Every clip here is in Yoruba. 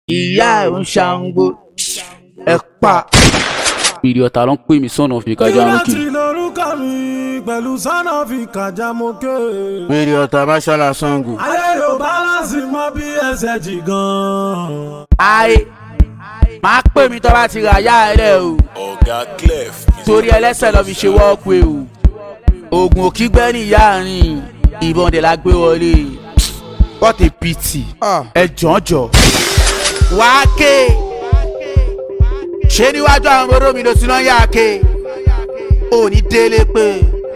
ìyá ẹ̀ ń ṣàǹgbó ẹ pa. ìrì ọ̀tá ló ń pè mí sọ̀nà fi kájà ń kì. láti lórúkọ mi pẹ̀lú sọ́nà fi kàjá mo ké. wèrè ọ̀tá máṣálá sango. ayé yóò bálánsì mọ bí ẹsẹ̀ jì gan. ayé máa pè mí tó bá ti rà yá ẹ rẹ o ọ̀gá clef torí ẹlẹ́sẹ̀ lọ́ fi ṣe wọ́ọ̀kù ẹ o oògùn òkígbẹ́ ní ìyá rìn ìbọn dẹ̀ la gbé wọlé what a pity ẹ jọ̀ọ́jọ̀ wá ké ṣé níwájú àwọn ọmọdé mi ló ti náà yá ké ò ní délé pé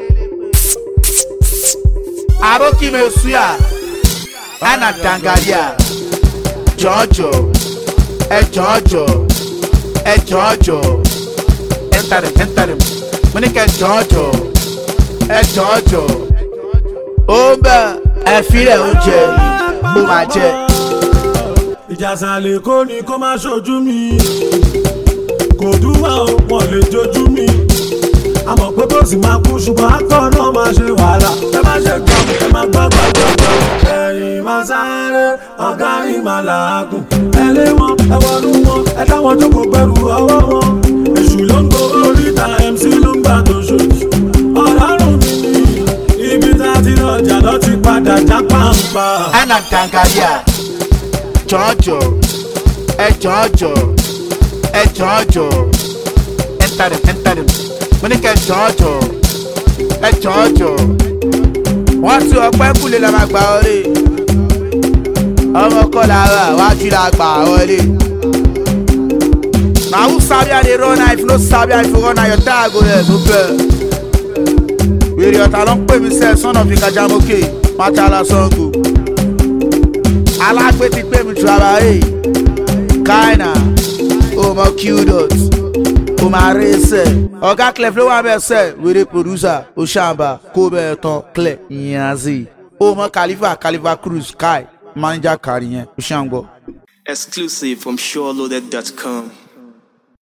arókìmẹ̀ suya ana dangaria jọ̀ọ́jọ̀ ẹ jọ̀ọ́jọ̀ ẹ jọ̀ọ́jọ̀ enter them enter them mo ní kẹ́ jọ̀ọ́jọ̀ ẹ jọ̀ọ́jọ̀ ó ń bẹ̀ ẹ filẹ̀ oúnjẹ ó máa jẹ. ìjàsàlẹ̀ kò ní kó má ṣojú mi kò dúwà ó wọn lè jojú mi àmọ̀ pé bó sì máa kú ṣùgbọ́n akọ́ náà máa ṣe wàhálà ẹ má ṣe gbọ́ ẹ má gbọ́ gbọ́ gbọ́ gbọ́ ẹ̀yìn máa sáré ọ̀gá yìí máa làágùn ẹ lé wọn ẹ wọnú wọn ẹ táwọn jókòó pẹ̀lú ọwọ́ wọn èṣù ló ń gbó oríta mc ló ń gbà tó ṣoṣù ọ̀làrùn mi ní ibi tá a ti lọ́jà lọ́ ti padà já pàǹpà. ana dangaria jọ̀ọ́jọ̀ ẹ jọ̀ọ́jọ̀ ẹ jọ̀ọ́jọ̀ enter them enter them mo ní kẹ́ jọ̀ọ́jọ̀ ẹ jọ̀ọ́jọ̀ wọ́n ti ọpẹ́ kúlé la máa gbà wọlé ọmọ kọ́ la rà wájú la gbà wọlé. na who sabi how dey run na if you no sabi how you run na your tire go there no fair. wèrè ọ̀tá ló ń pè mí sẹ́ sọ́nà fi kájà mókè mátàlá sango. alágbé ti pè mí trabaye kaina ọmọ qdot ọmọ arẹsẹ ọ̀gá clef ló wà bẹ́ẹ̀ sẹ́ wèrè producer oṣàǹbà kó bẹ́ẹ̀ tán clef yanzi ọmọ khalifa khalifa cruz kai manager kari yẹn oṣàǹgbọ. Exclusive from SureLoaded.com.